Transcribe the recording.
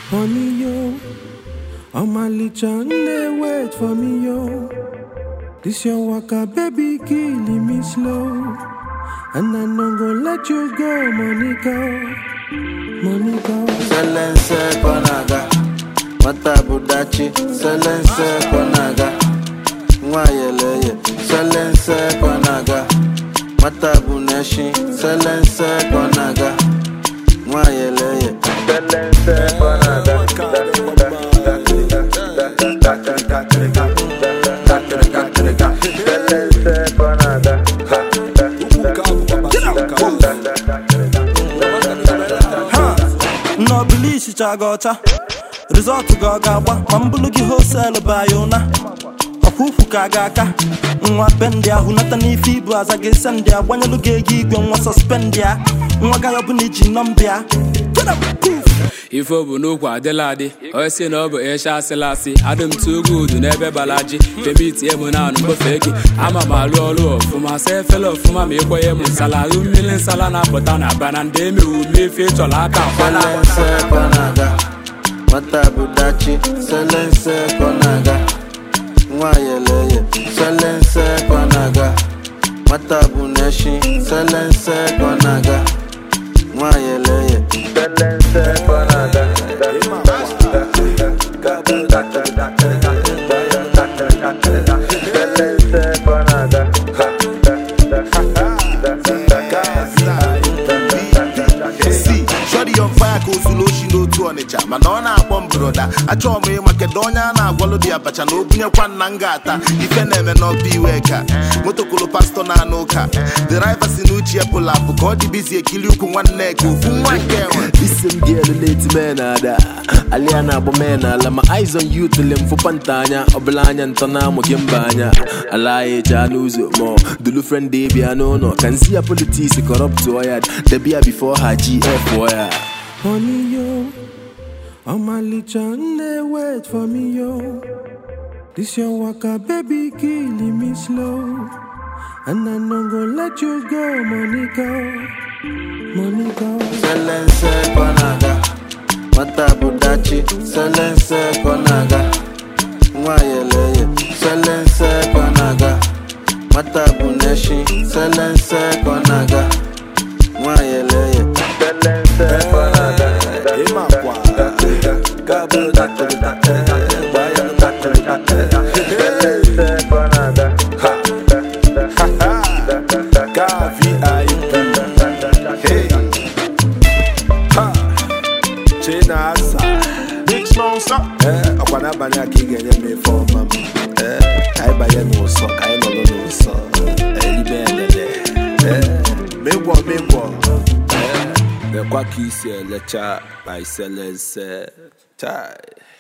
Honey, yo, Omalicha, they wait for me, yo. This your waka, baby, killing me slow. And I no go let you go, Monica. Monica. Selense konaga Mata budachi Selense konaga Nwayeleye Selense konaga Mata buneshi Selense konaga Nwayeleye Selense konaga Selense konaga nnọbilichicha gị ọcha rizọtụ gị ọ ga-agba ma mbụlụ gị hoselu bụ anyị ụna ọkwa ukwu ka a ga-aka nwa pendị ahụ nata n'ife ibu aza gị sendị a gbanyelụ gị ego igwe nwa sọspendị a nwa gaghị ọbụla iji nọmbịa ife ọ bụ n'okwu adịla adị onye si na ọ bụ ịsha asịla asị adị m tụ ugwu udu n'ebe balaji femitie m na anụ mgbofe gị ama m alụ ọrụ ọfụma sa efela ọfụma ma ịkwenye m nsala ahụ mmiri nsala na-apụta na bana ndị emewu m ife ịchọrọ aka akwala Selense konaga Mata budachi Selense konaga Nwayeleye Selense konaga Mata buneshi Selense konaga Nwayeleye Selense konaga Selense konaga si shọdi on fire ka ozulu oshi n'otu ọnịcha mana ọ na-akpọ m broda achọrọ m ịma kedu onye a na-agwalụ dị abacha na obunyekwa nna m ga-ata ife na-eme n'ọba iwe ka motokolo pastọ na-anụ ụka deriva si n'uche epụl apụ ka ọ dị bizi ekili ukwu nwanne ka ofu nwa nke enwe Listen girl late man ada Alia na agba man ala my eyes on you till them for pantanya Ọbụla anya ntọ na amụ gị mba anya Ala ya eje n'ụzọ mọ Dulu friend dey bịa n'ụlọ Ka nzi ya politics corrupt ya Debia before her GF ya Honey, yo, Omalicha, they wait for me, yo. This your waka, baby, killing me slow. And I no go let you go, Monica. Monica. Selense konaga Mata budachi Selense konaga Nwayeleye Selense konaga Mata buneshi Selense konaga Nwayeleye Selense konaga Selense konaga chinasa big sponsor ee ọkwa n'abalị a ka ị ga-enye m ife ọma m ee ka anyị banye n'ụsọ ka anyị nọrọ n'ụsọ elibe elele ee megwọ megwọ ee lekwa ka isi elecha ma iselense chai